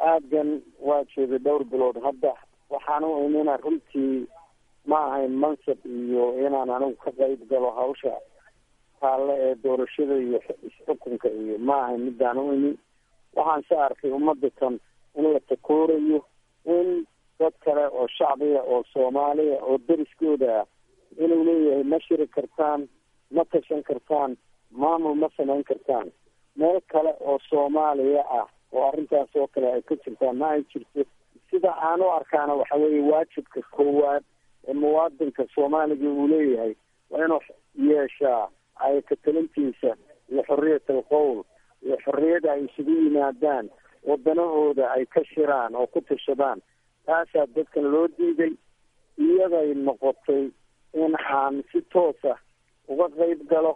aadgan waa joogay dhowr bilood hadda waxaan u imina runtii ma ahayn mansab iyo inaan anigu ka qayb galo hawsha taalle ee doorashada iyo isxukunka iyo ma ahayn midaan u imin waxaan se arkay ummadda tan in la takoorayo in dad kale oo shacbiga oo soomaaliya oo deriskooda ah inuu leeyahay ma shiri kartaan ma tashan kartaan maamul ma samayn kartaan meel kale oo soomaaliya ah oo arrintaas oo kale ay ka jirtaan ma ay jirto sida aan u arkaana waxa weeye waajibka koowaad ee muwaadinka soomaaliga uu leeyahay waa inuu yeeshaa ay katalintiisa iyo xorriyat alqowl iyo xorriyada ay isugu yimaadaan wadanahooda ay ka shiraan oo ku tashadaan taasaa dadkan loo diiday iyaday noqotay in aan si toosa uga qayb galo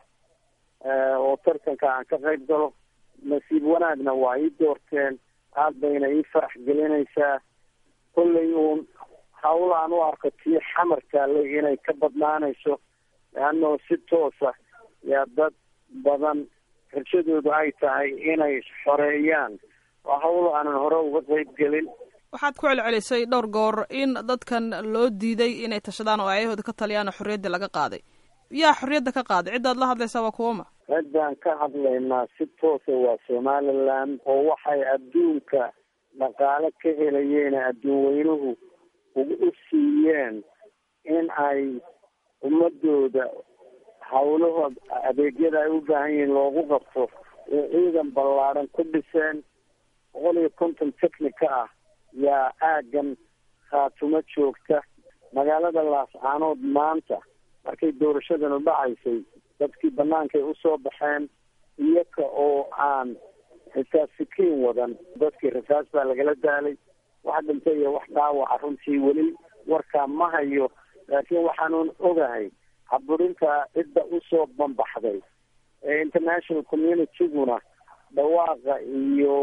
oo tartanka aan ka qayb galo nasiib wanaagna waa ii doorteen aad bayna ii farax gelinaysaa kollay uun hawl aan u arko tii xamar taallay inay ka badnaanayso leannao si toosa yaa dad badan rajadoodu ay tahay inay xoreeyaan waa hawl aanan hore uga qayb gelin waxaad ku celcelisay dhowr goor in dadkan loo diiday inay tashadaan oo ayahooda ka taliyaan oo xorriyaddii laga qaaday yaa xorriyadda ka qaaday ciddaad la hadlaysaa waa kuwama ciddaan ka hadlaynaa si toosa waa somaliland oo waxay adduunka dhaqaale ka helayeena adduun weynuhu u siiyeen in ay ummadooda hawlahood adeegyada ay u baahan yihiin loogu qabto ee ciidan ballaadhan ku dhiseen boqol iyo konton technica ah yaa aaggan khaatumo joogta magaalada laascaanood maanta markay doorashadanu dhacaysay dadkii bannaankay usoo baxeen iyaga oo aan xitaa sikiin wadan dadkii rasaas baa lagala daalay wax dhintay iyo wax dhaawaca runtii weli warkaa ma hayo laakiin waxaanuun ogahay caburinta cidda usoo bambaxday ee international communityguna dhawaaqa iyo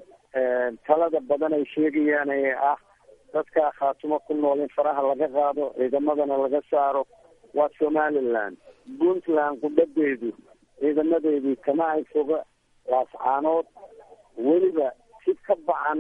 talada badan ay sheegayaan ee ah dadkaa khaatumo ku nool in faraha laga qaado ciidamadana laga saaro waa somaliland puntland qudhadeedu ciidamadeedii kama ay foga laascaanood weliba si ka bacan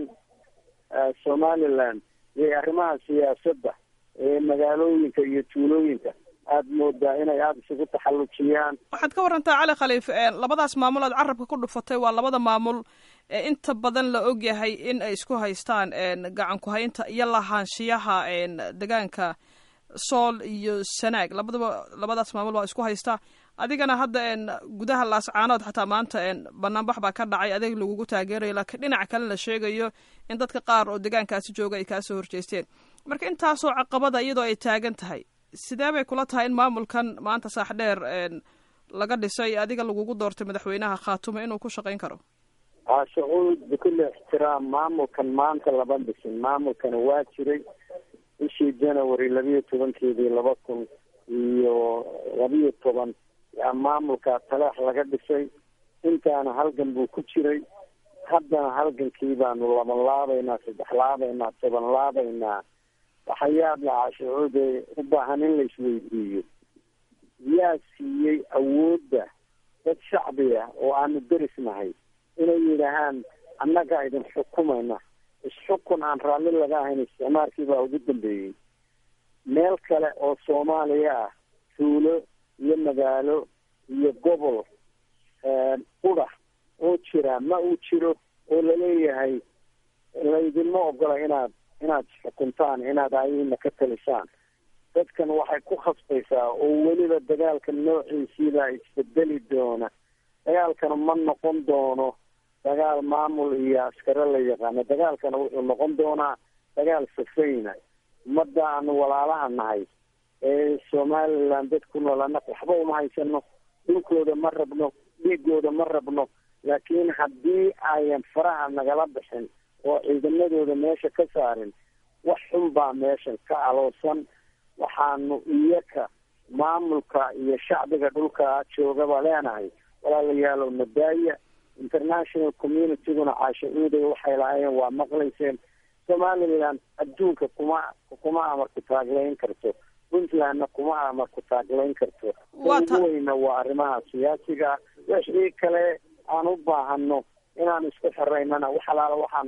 somaliland iyo arrimaha siyaasadda ee magaalooyinka iyo tuulooyinka aada moodaa inay aada isugu taxallujiyaan waxaad ka warantaa cali khaliif labadaas maamul aad carabka ku dhufatay waa labada maamul ee inta badan la ogyahay in ay isku haystaan gacan ku-haynta iyo lahaanshiyaha degaanka sool iyo sanaag labadaba labadaas maamul baa isku haystaa adigana hadda gudaha laascaanood xataa maanta banaanbax baa ka dhacay adeeg lagugu taageerayo laakiin dhinaca kale la sheegayo in dadka qaar oo degaankaasi jooga ay kaasoo horjeesteen marka intaasoo caqabada iyadoo ay taagan tahay sidee bay kula tahay in maamulkan maanta saax dheer laga dhisay adiga lagugu doortay madaxweynaha khaatumo inuu ku shaqayn karo sacuud bikulli ixtiraam maamulkan maanta lama dhisin maamulkana waa jiray bishii january labiyo tobankeedii laba kun iyo labiyo toban yaa maamulka taleex laga dhisay intaana halgan buu ku jiray haddana halgankii baanu laban laabaynaa saddex laabaynaa toban laabaynaa waxayaab lahaa sacuude u baahan in la isweydiiyo yaa siiyey awoodda dad shacbi ah oo aanu derisnahay inay yidhaahaan annaga idin xukumayna isxukun aan raalli laga ahayn isticmaalkii baa ugu dambeeyey meel kale oo soomaaliya ah tuulo iyo magaalo iyo gobol qudha oo jira ma uu jiro oo laleeyahay laydinma ogola inaad inaad xukuntaan inaad ayina ka talisaan dadkan waxay ku khasbaysaa oo weliba dagaalka noociisiibaa isbedeli doona dagaalkana ma noqon doono dagaal maamul iyo askare la yaqaano dagaalkana wuxuu noqon doonaa dagaal safayna ummadda aanu walaalaha nahay ee somaliland dad ku nool annaga waxba uma haysano dhulkooda ma rabno dhiigooda ma rabno laakiin haddii ayan faraha nagala bixin oo ciidamadooda meesha ka saarin wax xun baa meeshan ka aloosan waxaanu iyaka maamulka iyo shacbiga dhulka joogaba leenahay walaalayaalow nadaaya international communityguna caasha uuday waxay lahaayeen waa maqlayseen somaliland adduunka kuma kuma amarku taaglayn karto puntlandna kuma amarku taaglayn karto ugu weyna waa arrimaha siyaasiga wixii kale aan u baahano inaan isku xiraynana wax alaala waxaanu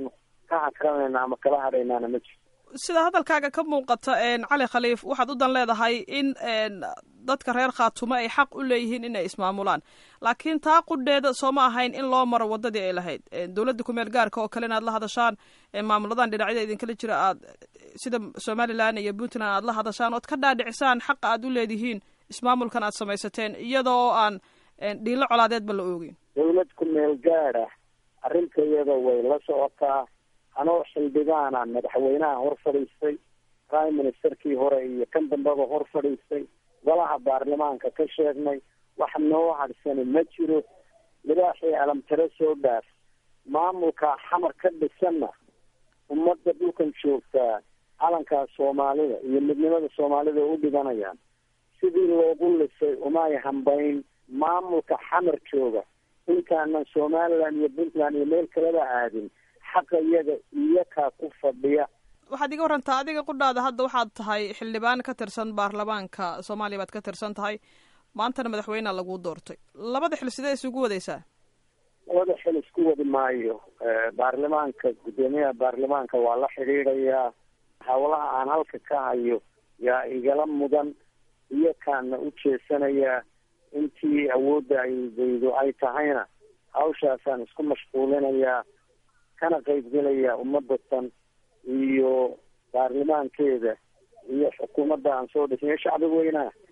ka hakranayna ama kala hadhaynaana ma jirto sida hadalkaaga ka muuqata cali khaliif waxaad u dan leedahay in dadka reer khaatumo ay xaq u leeyihiin inay ismaamulaan laakiin taa qudheeda sooma ahayn in loo maro wadadii ay lahayd dowladda kumeel gaarka oo kale in aad la hadashaan maamuladan dhinacyada idinkala jira aad sida somalilan iyo puntland aad la hadashaan ood ka dhaadhicisaan xaqa aad u leedihiin ismaamulkan aad samaysateen iyada oo aan dhiilo colaadeedba la oogin dowlad kumeel gaad ah arrinta iyada way la socotaa anoo xildhibaana madaxweynaha hor fadhiistay prime ministerkii hore iyo kan dambeba hor fadhiistay golaha baarlamaanka ka sheegnay wax noo hadhsani ma jiro libaaxii alamtare soo dhaaf maamulka xamar ka dhisanna ummadda dhulkan joogtaa calankaa soomaalida iyo midnimada soomaalida u dhibanayaan sidii loogu lisay umay hambayn maamulka xamar jooga intaanan somaliland iyo puntland iyo meel kaleba aadin xaqa iyaga iyakaa ku fadhiya waxaad iga warantaa adiga qudhaada hadda waxaad tahay xildhibaan ka tirsan baarlamaanka soomaaliya baad ka tirsan tahay maantana madaxweynea laguu doortay labada xil sidee isugu wadaysaa labada xil isku wadi maayo baarlamaanka guddoomiyaha baarlamaanka waa la xidhiidhayaa hawlaha aan halka ka hayo yaa igala mudan iyakaana u jeesanayaa intii awoodda aydaydu ay tahayna hawshaasaan isku mashquulinayaa kana qaybgelaya ummadatan iyo baarlamaankeeda iyo xukuumadda aan soo dhisnay shacbi weynaha